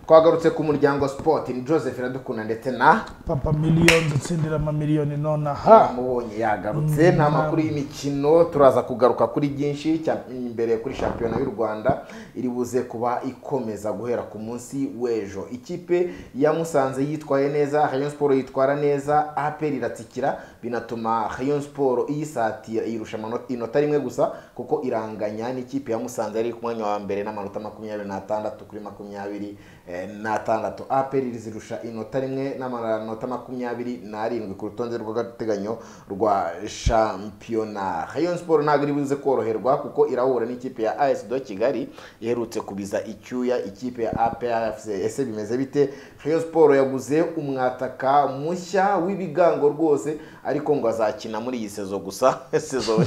twagarutse ku muryango sipoti ni joseph iradukunda ndetse na papa miliyoni utsindira amamiliyoni nonaha mubonye yagarutse nta makuru y'imikino turaza kugaruka kuri byinshi cya- imbere kuri shampiyona y'u rwanda iri buze kuba ikomeza guhera ku munsi w'ejo ikipe ya musanze yitwaye neza rayon siporo yitwara neza aperi iratsikira binatuma rayon siporo iyisatira iyirusha amano- inota rimwe gusa kuko iranganya n'ikipe ya musanze yari ku mwanya wa mbere n'amanota makumyabiri n'atandatu kuri makumyabiri eh, n'atandatu aperi rizirusha inota rimwe n'amanota makumyabiri n'arindwi ku rutonde rw'agateganyo rwa shampiyona rayon siporo ntabwo iri buze koroherwa kuko irahura n'ikipe ya as do kigali iherutse kubiza icyuya ikipe ya aprfc ese bimeze bite rayon siporo yaguze umwataka mushya w'ibigango rwose ariko ngo azakina muri iyi sezo gusa sezo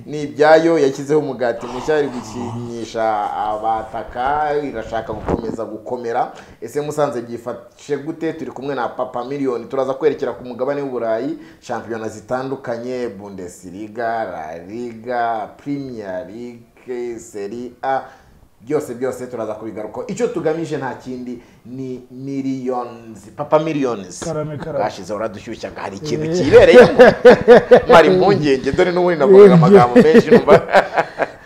ni ibyayo yashyizeho umugati mushya ari gukinisha abataka irashaka gukomeza gukomera ese musanze byifashe gute turi kumwe na papa miliyoni turaza kwerekera ku mugabane w'uburayi shampiyona zitandukanye bundesliga la liga premier league serie a byose byose turaza kubigaruka icyo tugamije nta kindi ni miliyonizi papa miliyonizi Karame, karame. bwashize uradushyushya ngo hari ikintu kibereyemo mari impungenge dore n'ubundi navugaga amagambo menshi numva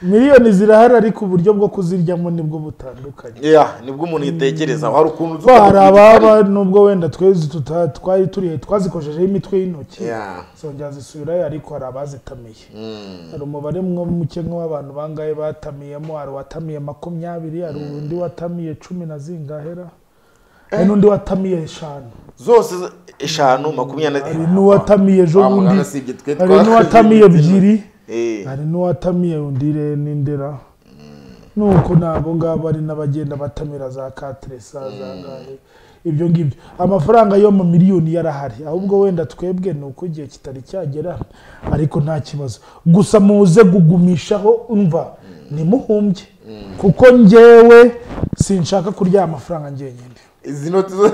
miliyoni zirahari ariko uburyo bwo kuziryamo nibwo butandukanye ya nibwo umuntu yitekerezaho hari ukuntu uza kuko hari ukabwira ababa nubwo wenda twezi tuta- twari turihe twazikoshejeho imitwe y'intoki Yeah. zongera zisubirayo ariko hari abazitamiye hari umubare mwe muke nk'uw'abantu bangahe batamiyemo hari uwatamiye makumyabiri hari undi watamiye cumi na zingahera hari n'undi watamiye eshanu zose z- eshanu makumyabiri hari n'uwatamiye ejo Wa bundi muganga si ibyo twe hari twakoze n'uwatamiye ibyo twe- ebyiri Eh, hari n'uwatamiye undi re n'indera nuko nabo ngabo ari n'abagenda batamira za kateresa za gahe ibyo ngibyo amafaranga yo mu miliyoni yarahari ahubwo wenda twebwe ni uko igihe kitari cyagera ariko nta kibazo gusa muze gugumishaho umva nimuhumbye kuko njyewe sinshaka kurya amafaranga njyenyine izi noti zo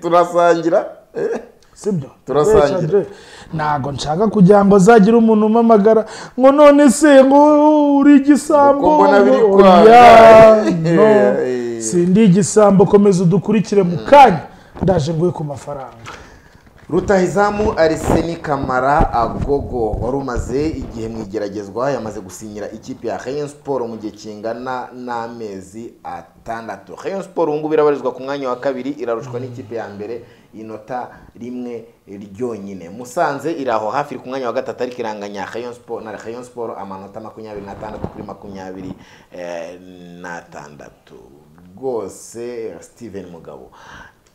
turasangira Eh, sibyo Turasangira. Kubeshya Andre, ntago nshaka kugira ngo zagira umuntu umpamagara ngo none se ngo uri igisambo Kuko mbona biri ngo kwanga. oya, no, Eh. sindi igisambo komeza udukurikire mu kanya ndaje nguye ku mafaranga rutahizamu ariseni kamara agogo wari umaze igihe mu igeragezwa yamaze gusinyira ikipe ya rayon siporo mu gihe kingana n'amezi atandatu rayon siporo ubu ngubu irabarizwa ku mwanya wa kabiri irarushwa n'ikipe ya mbere inota rimwe ryonyine musanze iri aho hafi iri ku mwanya wa gatatu ariko iranganya rayon siporo na rayon siporo amanota makumyabiri n'atandatu kuri makumyabiri eh, n'atandatu rwose steven mugabo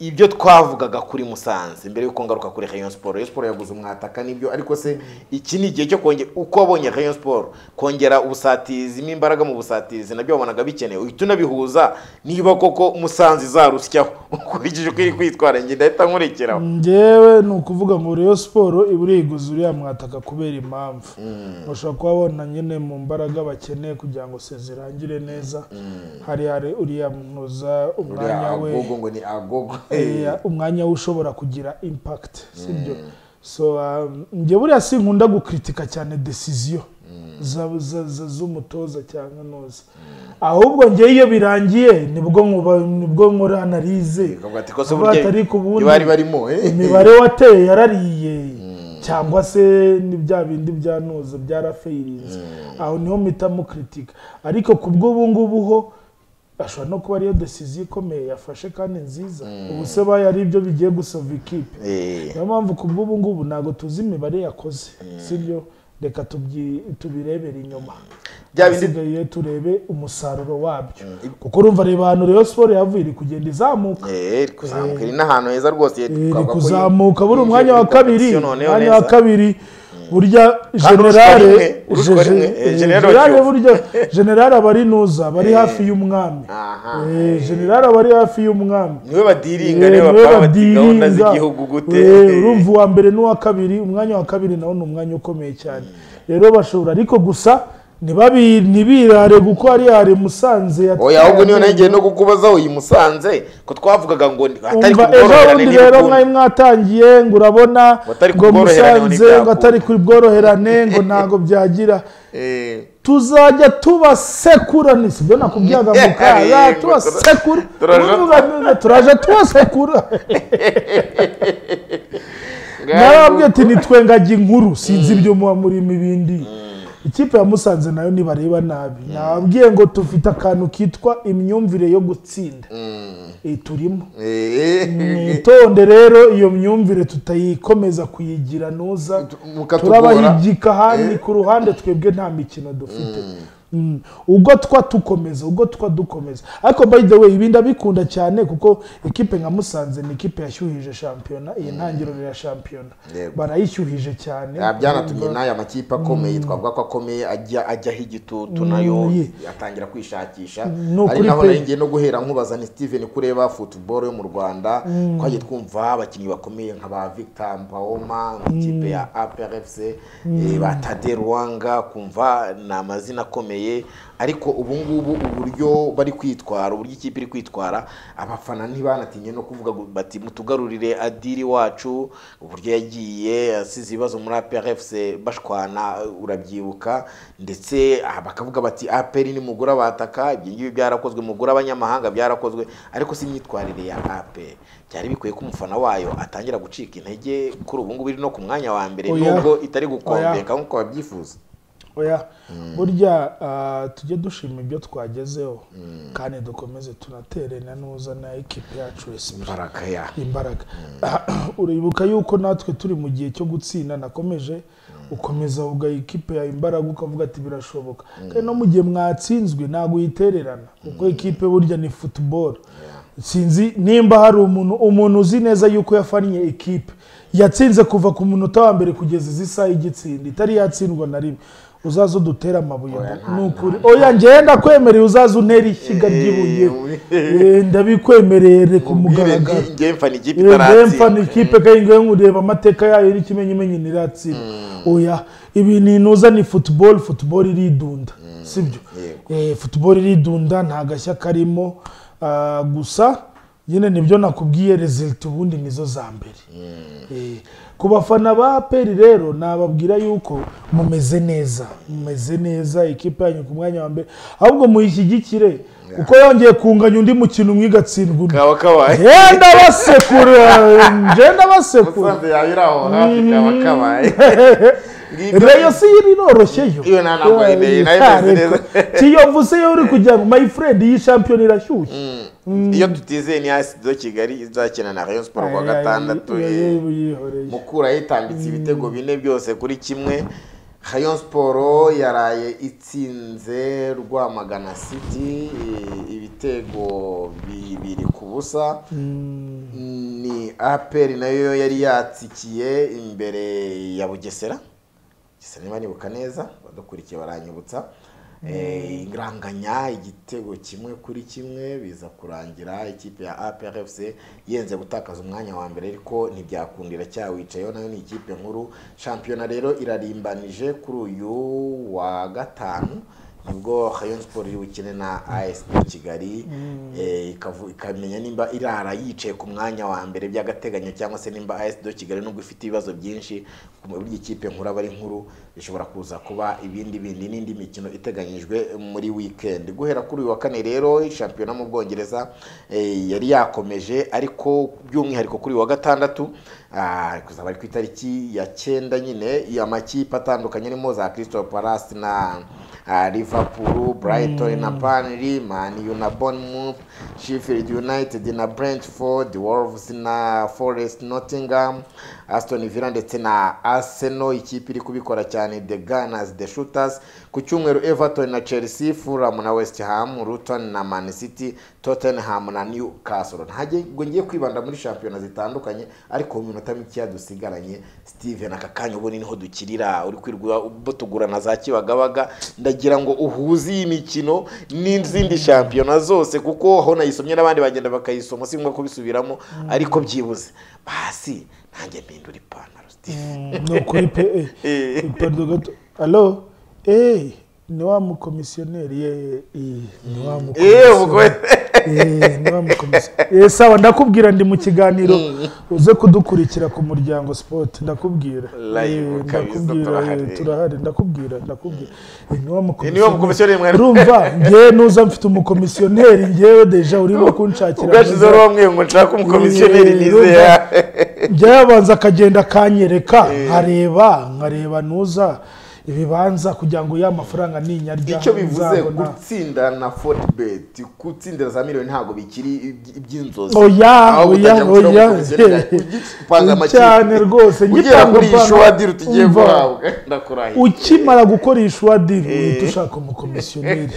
ibyo twavugaga kuri musanze mbere y'uko ngaruka kuri rayon siporo rayon siporo yaguze umwataka nibyo ariko se iki ni igihe cyo kongera uko wabonye rayon siporo kongera ubusatizimo imbaraga mu busatirizi nabyo wabonaga bikenewe uhita unabihuza niba koko musanze izarusyaho ukurikije uko iri kwitwara njye ndahita nkurikiraho njyewe ni ukuvuga ngo Rayon siporo ibura yiguze uriya mwataka kubera impamvu ushobora kuba abona nyine mu mbaraga bakeneye kugira ngo se zirangire neza hari hari uriya munoza umwanya uriya we agogo ngo ni agogo Eh, umwanya we ushobora kugira impact sibyo so um, njye buriya sinkunda gukritika cyane decision za- za- za- z'umutoza cyangwa noza ahubwo njye iyo birangiye nibwo nkuba- nibwo nkora analize Bakavuga ati kose Avuga burya ati ariko ubundi ntibari barimo eh. imibare wateye yarariye cyangwa se ni bya bindi bya noza byarafeyirinze aho niho mpitamo kritika ariko ku bw'ubungubu ho ashobora no kuba ariyo desiziyo ikomeye yafashe kandi nziza ubu se bayo ari ibyo bigiye gusava ikipe Eh. niyo mpamvu ku bw'ubungubu ntabwo tuzi imibare yakoze sibyo reka tubyi- tubirebere inyuma Bya bindi- hasigaye turebe umusaruro wabyo kuko urumva reba ahantu rero siporo yavuye iri kugenda izamuka Eh, iri kuzamuka iri n'ahantu heza rwose iri twavuga ko kuzamuka buri yinjiye umwanya wa muri kabiri competition noneho umwanya wa neza. kabiri burya urushwa rimwe, generale urushwa rimwe, eh, generale generale Bacyufu. burya generale aba ari nuza aba ari hafi y'umwami Aha. Eh, generale aba ari hafi y'umwami niwe Eh, badiringa niwe niwe bakaba bati gahunda badiringa. z'igihugu gute Eh, urumva uwa mbere n'uwa kabiri umwanya wa kabiri nawo ni umwanya ukomeye cyane rero bashobora ariko gusa ntibabi- ntibirare kuko ari hare musanze yatwaye oya ahubwo niyo amenyo. nagiye no kukubaza uyu musanze ko twavugaga ngo ni- atari umva ejo kubworoherane bundi rero mwari n'ibikundi mwatangiye ngo urabona Ngo atari ku ngo bworoherane ngo musanze ngo ntibyakunda. atari ku bworoherane ngo ntabwo byagira Eh, tuzajya tubasekura ni sibyo nakubwiraga mu kaza tubasekura Turaje- Ubuvuga- turaje tubasekura narababwiye ati nitwe ngagi inkuru sinzi ibyo muba murimo ibindi ikipe ya musanze nayo nibareba nabi nababwiye ngo tufite akantu kitwa imyumvire yo gutsinda Eh, turimo mwitonde rero iyo myumvire tutayikomeza kuyigira nuza Mukatugora. turabahigika ahandi ku ruhande twebwe nta mikino dufite Mm. ubwo twa dukomeza ubwo twa dukomeza ariko by the way ibi ndabikunda cyane kuko ekipe nka musanze ni ekipe yashyuhije shampiyona iyi ntangiriro ya shampiyona Yego. barayishyuhije cyane Ah, byanatumye n'aya makipe akomeye twavuga ko akomeye ajya ajyaho igitutu nayo ye. atangira kwishakisha No ari kuri naho pe- nari ngiye no guhera nkubaza ni Steven kureba football yo mu Rwanda twagiye twumva abakinnyi bakomeye nka ba Victor Mpaoma ikipe ya APR FC eh, ba Tade Ruwanga kumva ni amazina akomeye ariko ubu ngubu uburyo bari kwitwara uburyo ikipe iri kwitwara abafana ntibanatinye no kuvuga ngo bati mutugarurire adiri wacu uburyo yagiye asize ibibazo muri APR FC bashwana urabyibuka ndetse aha bakavuga bati APR ni mugura bataka ibyo ngibyo byarakozwe mugura abanyamahanga byarakozwe ariko si imyitwarire ya APR byari bikwiye ko umufana wayo atangira gucika intege kuri ubu ngubu iri no ku mwanya wa mbere Oya. nubwo itari gukombeka nk'uko babyifuza oya burya ah, tujye dushima ibyo twagezeho kandi dukomeze tunaterene nuza na ekipe yacu respect imbaraga ya imbaraga uribuka yuko natwe turi mu gihe cyo gutsinda nakomeje ukomeza uvuga ikipe yawe imbaraga ukavuga ati birashoboka kandi no mu gihe mwatsinzwe ntabwo uyitererana kuko ikipe burya ni football sinzi nimba hari umuntu umuntu uzi neza yuko yafannye ikipe yatsinze kuva ku munota wa mbere kugeza izi saha y'igitsinda itari yatsindwa na rimwe uzaze udutere amabuye ni ukuri oya njyewe ndakwemereye uzaze untera ishyiga ry'ibuye Eh, ndabikwemerere ku Ubwire mugaragaro ndi- njye mfana ikipe Rempa ni itaratsindwa ikipe kandi ngo nkureba amateka yayo n'ikimenyimenyi ntiratsinda oya ibi ni inuza ni football football iridunda sibyo Eh, football iridunda nta gashya karimo Ah, gusa nyine nibyo nakubwiye result ubundi nizo za mbere Eh, ku bafana ba peri rero nababwira yuko mumeze neza mumeze neza ikipe yanyu ku mwanya wa mbere ahubwo muyishyigikire kuko yongeye kunganya undi mukino umwe igatsindwa undi kaba kabaye genda basekura genda basekura musanze yawe iri aho hafi kaba kabaye Ngibyo- reyo si yo iroroshye yo Iyo nta ntabwo yemeye, nayo imeze neza. kiyovu se yo uri kugira ngo my friend iyi shampiyona irashyushye iyo tutizeye ni hasi do kigali izakina na rayon siporo kuwa Ay, ay, gatandatu ay, eh, yihoreye. mukura yitambitse ibitego bine byose kuri kimwe rayon siporo yaraye itsinze rwamagana city eh, ibitego bibiri ku busa ni aperi nayo yari yatsikiye imbere ya bugesera gisa niba nibuka neza badukurikiye baranyibutsa Eh, iranganya igitego kimwe kuri kimwe biza kurangira ikipe ya aprfc yenze gutakaza umwanya wa mbere ariko ntibyakundira cyawicayeho nayo ni ikipe nkuru shampiyona rero irarimbanije kuri uyu wa gatanu nibwo rayon sport iri bukine na as kigali eh, ikavu- ikamenya nimba irara yicaye ku mwanya wa mbere by'agateganyo cyangwa se nimba as do kigali nubwo ifite ibibazo byinshi ku buryo ikipe nkuru aba ari nkuru ishobora kuza kuba ibindi bindi n'indi mikino iteganyijwe muri weekend guhera kuri uyu wa kane rero shampiyona mu bwongereza eh, yari yakomeje ariko by'umwihariko kuri uyu wa gatandatu ah, kuzaba ari ku itariki ya cyenda nyine amakipe atandukanye arimo za crystal palace na Ah, liverpool brighton na burnley man u na bournemouth sheffield united na brentford wolves na forest nottingham aston villa ndetse na arsenal ikipe iri kubikora cyane the gunners the shooters ku cyumweru everton na chelsea fulham na west ham luton na man city tottenham na newcastle ntabwo ngiye kwibanda muri shampiyona zitandukanye ariko mu minota mikeya dusigaranye steven aka kanya ubu ni niho dukirira uri kwirwa tugura na za kibagabaga ndagira ngo uhuze iyi mikino n'izindi shampiyona zose kuko aho nayisomye n'abandi bagenda bakayisoma si ngombwa kubisubiramo ariko byibuze hasi ntange mpindura ipantaro steven Mm, ni ukuri pe eh, pardon gato alo eh, ni wa mukomisiyoneri ye eh, ni wa eee mukomisiyoneri ubwo Eh, ntibamukomeze. Eh, sawa ndakubwira ndi mu kiganiro uze kudukurikira ku muryango sport ndakubwira Live Eh, kabisa, ndakubwira, turahari. eh, turahari ndakubwira ndakubwira Eh, ntibamukomeze. Eh, ntibamukomisiyoneri mwari. urumva ngewe nuza mfite umukomisiyoneri ngewe deja urimo kunshakira ubwashizeho uwo mwe ngo nshake umukomisiyoneri Eh, nizera njya yabanza akagenda akanyereka nkareba nkareba nuza ibibanza kugira ngo ya mafaranga ninyarya icyo bivuze nzabona. gutsindira na fortibet gutsindira za miliyoni ntabwo bikiri iby- iby'inzozi oya Aho oya utajya gushyira oya umukomisiyoneri, ugipanga amakipe. cyane rwose ugera ngipanga kuri iyi upanga- shuwadiri tugiye umva, guhabwa ndakurahiye ukimara gukora ishwa diri uhita ushaka umukomisiyoneri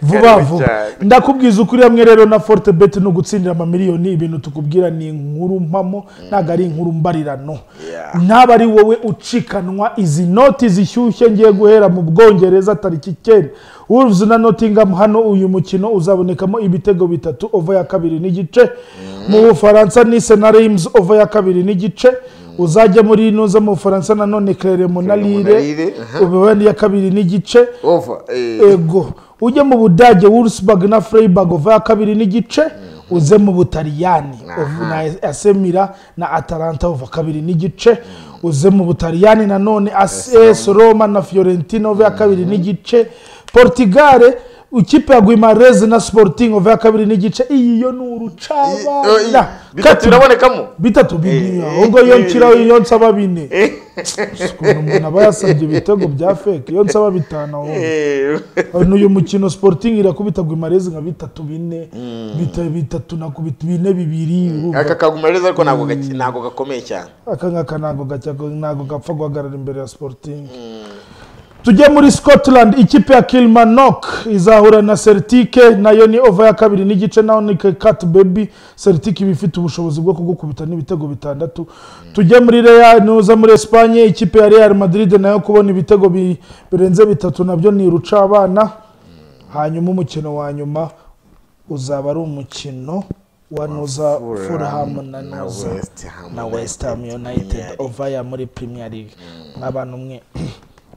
vuba Karibu vuba cyane. ndakubwiza ukuri hamwe rero na forte bet ni ugutsindira amamiliyoni ibintu tukubwira ni inkuru mpamo ntabwo ari inkuru mbarirano Yeah. naba ari wowe ucikanwa izi noti zishyushye ngiye guhera mu bwongereza tariki icyenda Wolves na Nottingham hano uyu mukino uzabonekamo ibitego bitatu over ya kabiri n'igice mu bufaransa Nice na Reims over ya kabiri n'igice uzajya muri nuza mu bufaransa nanone Clermont Clermont na na Lille, Lille aha. ubibani ya kabiri n'igice ova eh, ego ujye mu budage Wolfsburg na Freiburg over ya kabiri n'igice uze mu butaliyani over na asemira na atalanta over kabiri n'igice uze mu butaliyani nanone as roma na fiorentina over ya kabiri n'igice portigare ikipe ya guimarez na sporting over ya kabiri n'igice iyi yo ni i- urucabana bitatu birabonekamo bitatu bini ahubwo iyo nshyiraho iyo nsaba bine ukuntu umuntu aba yasabye ibitego bya feke iyo nsaba bitanu aho Eh, uyu mukino sporting irakubita guimarez nka bitatu bine bita- bitatu na kubita bine bibiri urumva. aka kaguma reza ariko ntabwo gake- ntabwo gakomeye cyane aka ngaka ntabwo gacya ntabwo gapfa guhagarara imbere ya sporting tujye muri scotland ikipe ya kilmanok izahura na celtic nayo ni over ya kabiri n'igice naho ni kat baby celtic iba ifite ubushobozi bwo kugukubita n'ibitego bitandatu tujye muri real nuza muri espanye ikipe ya real madrid nayo kubona ibitego bi- birenze bitatu nabyo ni urucabana hanyuma umukino wa nyuma uzaba ari umukino wa nuza fulham na na nuza West Ham na West Ham United ovaya muri Premier League nk'abantu mwe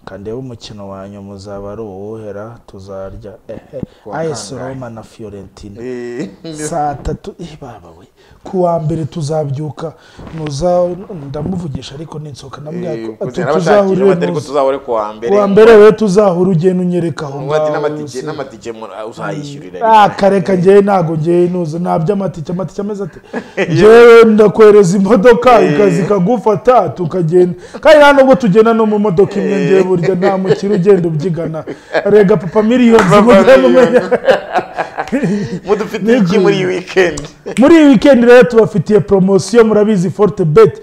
kandeba umukino wa nyuma uzaba ari uwuhera tuzarya ehe AS Roma na Fiorentina Eh, saa tatu eh baba we ku wa mbere tuzabyuka nuza ndamuvugisha ariko ninsoka eh, namwe kugira n'abashakira bati ariko tuzahore ku wa ku mbere wa mbere we tuzahura ugenda unyereka aho Ngo ati ngaho n'amatike se. n'amatike mu- uzayishyurira Ah, kare ka ngewe ntabwo ngewe nuza nta by'amatike amatike ameze ati ngewe ndakwereza imodoka ikaza ikagufata tukagenda kandi nta nubwo tugenda no mu modoka imwe ngewe burya nta mukiri ugenda ubyigana rega papa miliyoni Papa mugenda umenya mudufitiye iki muri iyi weekend muri iyi weekend rero tubafitiye poromosiyo murabizi forte bet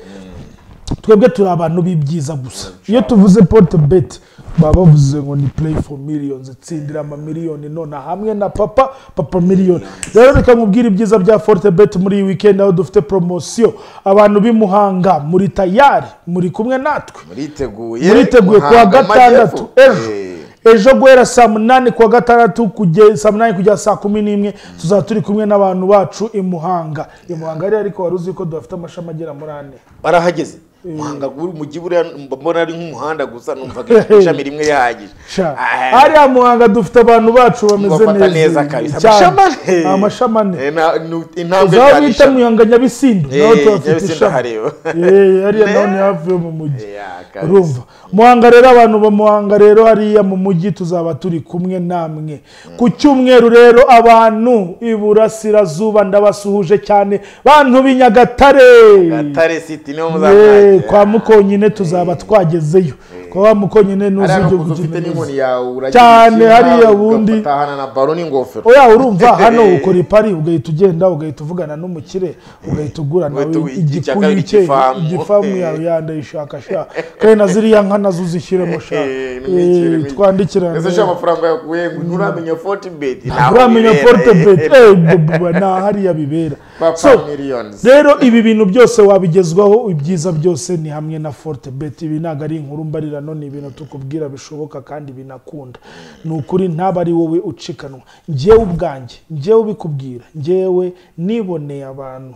twebwe turi abantu b'ibyiza gusa iyo tuvuze porte bet baba bavuze ngo ni play for millions tsindira amamiliyoni none hamwe na papa papa miliyoni rero reka nkubwire ibyiza bya forte bet muri iyi weekend aho dufite poromosiyo abantu b'i muhanga muri tayari muri kumwe natwe muriteguye muriteguye kuwa Muhanga, gatandatu Amajyepfo. ejo Eh, ejo guhera saa munani kuwa gatandatu kugeza saa munani kugera saa kumi n'imwe tuzaba turi kumwe n'abantu bacu i muhanga i muhanga rero ariko wari uzi ko dufite amashami agera muri ane barahageze muhanga uri umujyi buriya mbona ari nk'umuhanda gusa numvaga ishami rimwe rihagije Sha. Ah, hariya muhanga dufite abantu bacu bameze bafata neza kabisa amashami ane. neza amashami ane Eh, na- nu- intambwe uzaba zari bita eshatu. muhanga nyabisindu naho Eh, tuhafite Nyabisindu ishami hareba. Eh, hariya naho ni hafi yo mu mujyi Yeah, kabisa. urumva muhanga rero abantu ba muhanga rero hariya mu mujyi tuzaba turi kumwe namwe ku cyumweru rero abantu iburasirazuba ndabasuhuje cyane bantu b'i nyagatare gatare siti niho Eh, muzamwakira kwa mukonyine tuzaba twagezeyo kwa mukonyine hariya n'uzujya n'ukuntu ufite n'inkoni yawe uragira Cyane, ubuzima, hariya ubundi. ugatahana na baro n'ingofero oya urumva hano ukora ipari ugahita ugenda ugahita uvugana n'umukire ugahita ugura nawe ugahita ugu- iki cya igikuyu kabiri cye cy'ifamu. igifamu yawe yandayishaka sha kandi na ziriya nka nazo uzishyiremo sha Eh, n'imikire, Eh, n'imikire. twandikirane ese ushaka amafaranga yakuye ngo nturamenya fortibet uramenya forte bet eh, bubu- nta hariya bibera papa So, millions rero ibi bintu byose wabigezwaho ibyiza byose ni hamwe na forte bet ibi ntabwo ari inkuru mbarirano ni ibintu tukubwira bishoboka kandi binakunda ni ukuri ntaba ari wowe ucikanwa njyewe ubwanjye njyewe ubikubwira njyewe niboneye abantu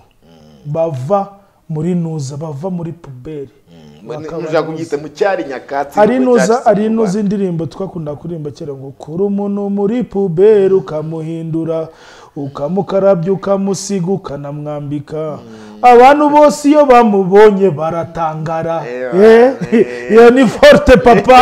bava muri nuza bava muri puberi mushaka kubyita mu cyari nyakatsi ari nubwo nuza cyacitse ari mu Rwanda. nuza indirimbo twakunda kuririmba kera ngo kuri umuntu muri puberi ukamuhindura ukamukarabya ukamusiga ukanamwambika abantu bose iyo bamubonye baratangara Ewa, Eh, eh. iyo ni forute papa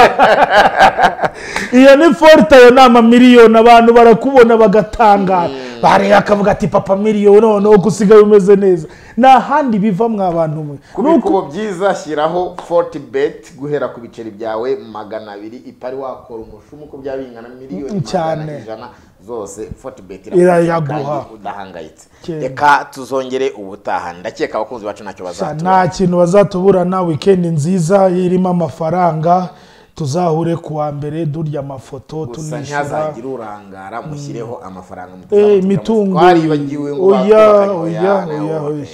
iyo ni forute ayo ni amamiliyoni abantu barakubona bagatangara bareba akavuga ati papa miliyoni noneho ko usigaye umeze neza nta handi biva mwa bantu mwe ku bikubo byiza shyiraho forti beti guhera ku biceri byawe magana abiri ipari wakora umushumu uko byaba bingana miliyoni Cyane. magana ijana zose forti beti Irayaguha. udahangayitse Cyane. reka tuzongere ubutaha ndakeka abakunzi bacu ntacyo Gusa bazatubona nta kintu bazatuburana wikendi nziza irimo amafaranga tuzahure ku wa mbere durya amafoto gusa tunishyura ntihazagire urangara mushyireho amafaranga Eh, mutazamutira mu imitungo. twaribagiwe ngo Oya, bakubakaga, oya, oya, nawe oya, ubone. oya.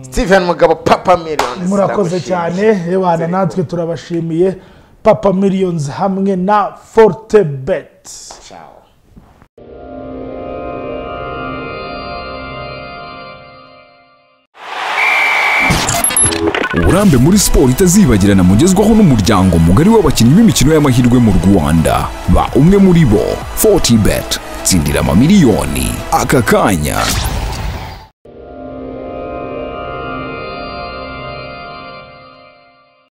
Steven Mugabo papa miliyoni murakoze cyane ebana natwe turabashimiye papa miliyoni hamwe na forte beti ciao uburambe muri siporo itazibagirana mugezwaho n'umuryango mugari w'abakinnyi b'imikino y'amahirwe mu rwanda ba umwe muri bo 40 bet tsindira amamiliyoni aka kanya